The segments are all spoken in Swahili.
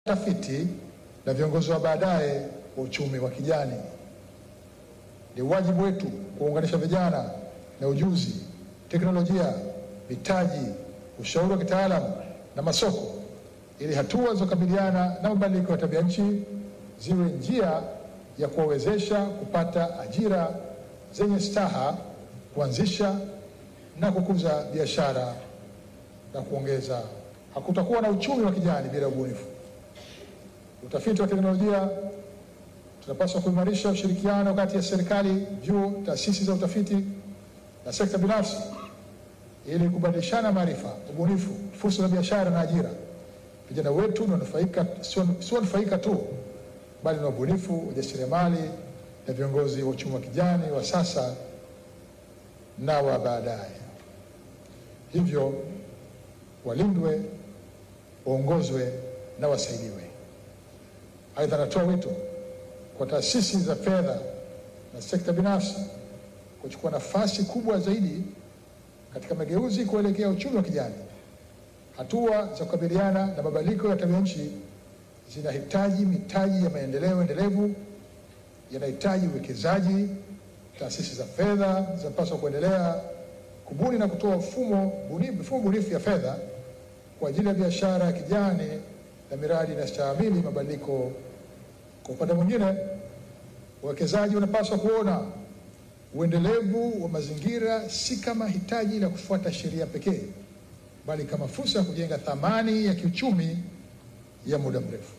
tafiti na viongozi wa baadaye wa uchumi wa kijani. Ni wajibu wetu kuunganisha vijana na ujuzi, teknolojia, mitaji, ushauri wa kitaalamu na masoko ili hatua za kukabiliana na mabadiliko ya tabia nchi ziwe njia ya kuwawezesha kupata ajira zenye staha, kuanzisha na kukuza biashara na kuongeza. Hakutakuwa na uchumi wa kijani bila ubunifu. Utafiti wa teknolojia, tunapaswa kuimarisha ushirikiano kati ya serikali, vyuo, taasisi za utafiti na sekta binafsi ili kubadilishana maarifa, ubunifu, fursa za biashara na ajira. Vijana wetu ni wanufaika, sio sio wanufaika tu, bali na ubunifu, ujasiriamali na viongozi wa uchumi wa kijani wa sasa na wa baadaye. Hivyo walindwe, waongozwe na wasaidiwe. Aidha, anatoa wito kwa taasisi za fedha na sekta binafsi kuchukua nafasi kubwa zaidi katika mageuzi kuelekea uchumi wa kijani. Hatua za kukabiliana na mabadiliko ya tabia nchi zinahitaji mitaji ya maendeleo endelevu, yanahitaji uwekezaji. Taasisi za fedha zinapaswa kuendelea kubuni na kutoa mfumo bunifu, mifumo bunifu ya fedha kwa ajili ya biashara ya kijani na miradi inayostahimili mabadiliko. Kwa upande mwingine, wawekezaji wanapaswa kuona uendelevu wa mazingira si kama hitaji la kufuata sheria pekee, bali kama fursa ya kujenga thamani ya kiuchumi ya muda mrefu.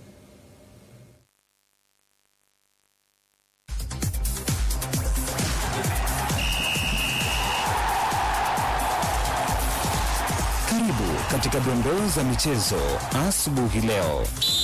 Karibu katika dondoo za michezo asubuhi leo.